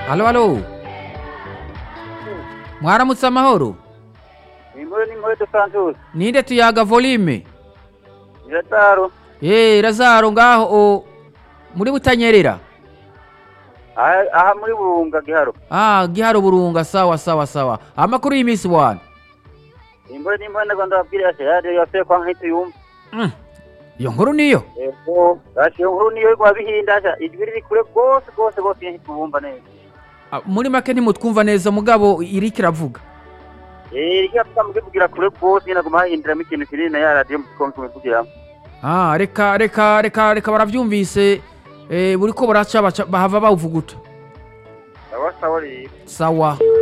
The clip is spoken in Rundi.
Halo halo. Mwaramutse amahoro. Inkuru n'inkweto Santos. Ninde tuyaga volume? Irataro. Eh, Razaro ngaho o muri butanyerera. Aha aha muri Burunga Giharo. Ah, giharo burunga sawa sawa sawa. Amakuru y'imisi bwana. Inkuru n'inkweto ndagomba babwira ati yari yose kwa nk'itu yumva. Mm. Iyo nkuru niyo. Ego, gashi iyo nkuru niyo igwa bihindasha ijwi riri kure rwose rwose bose nk'itu bumva neza. Ah, muri make ntimutwumva neza mugabo iri kiravuga. Eh, rika tukamukivugira kure rwose nyine aguma hahinduramo ikintu kinini na ya radiyo mukongo tumuvugiramo. Ah, reka reka reka reka baravyumvise eh buriko buraca baca- bahava bawuvuguta. Sawa sawa rero. Sawa.